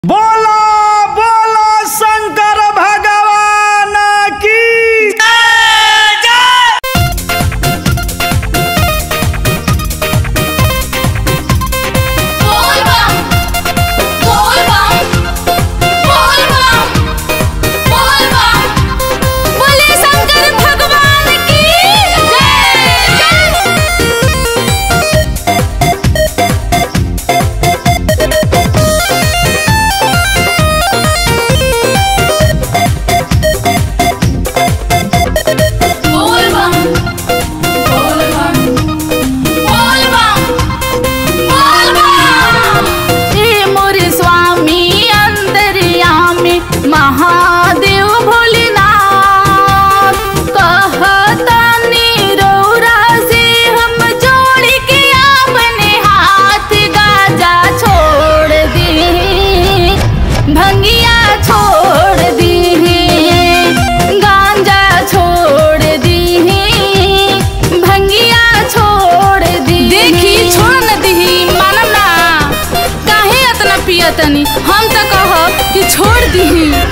बोलो बोलो शंकर भगवान की बोलबम बोलबम बोलबम बोलबम बोले शंकर भगवान की जय बोलबम बोलबम बोलबम बोलबम हे मोर स्वामी अंतर्यामी महादेव भोलेनाथ कहतनी रौरा से हम जोड़ के अपने हाथ गाजा छोड़ दी भंगिया छोड़ दी गांजा छोड़ दी भंगिया छोड़ दी देखी छोड़ न दी मानम ना काहे इतना पियतनी हम तो कहब कि छोड़ दी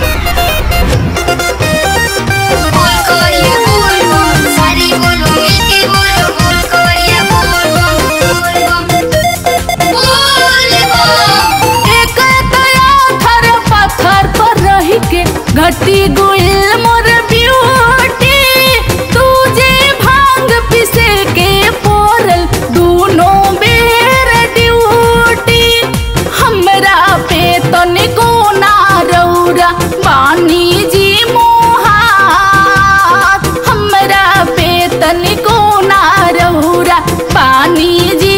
बोल कोरिया बोल बम सारे बोलो मिलके बोलो बोल कोरिया बोल बम बोल बम बोल बम एक तया थर पत्थर पर रह के घटी गुइल मोर ब्यूटी तुझे भांग पिसे के पोरल दूनो बेर ड्यूटी हमरा पे तनिको ना रौरा बानी जी मोहात हमरा पे तनिको ना रौरा पानी जी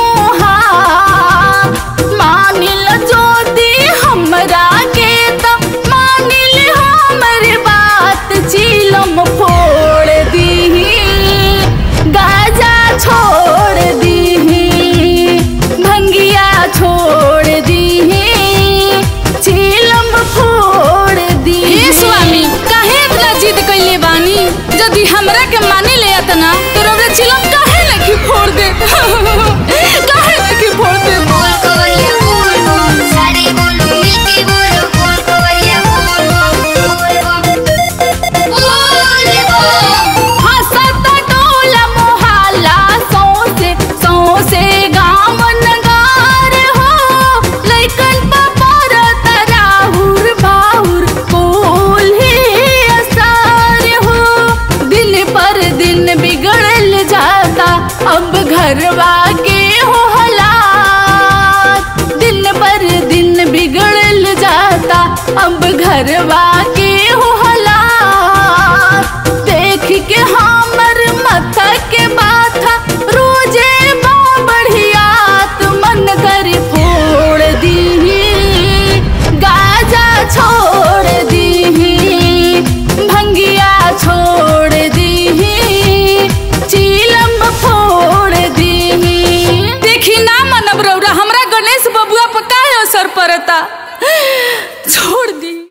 मोहात मानिल ज्योति हमरा के त मानिल हमर बात चिलम फोड़ दीही गाजा छोड़ दीही भंगिया छोड़ दीही चिलम फोड़ दी हे स्वामी काहे इतना जिद कइले बानी यदि हमरा के माने ले अतना तो रौरा चिलम काहे लखी फोड़ दे काहे लखी फोड़ दे बोल कोरिया बोल बम सारे बोलो मिलके बोलो बोल कोरिया बोल बम बोल बम बोल बम हसत टोला मोहल्ला सौसे सौसे गाँव नगार हो लइकन पर तराहुर बाहुर कोल ही असर हो दिन पर दिन बिगड़ल जाता अब घरवा के हो हालात दिन पर दिन बिगड़ल जाता अब घरवा के हो हालात देख के हमर मथा के माथा रोजे बा बढ़ियात मन कर फोड़ दीही गाजा छोड़ दीही भंगिया छोड़ दीही चीलम फोड़ दीही देखी ना मनब रौरा हमरा गणेश बबुआ पर काहे असर पड़ता छोड़ दी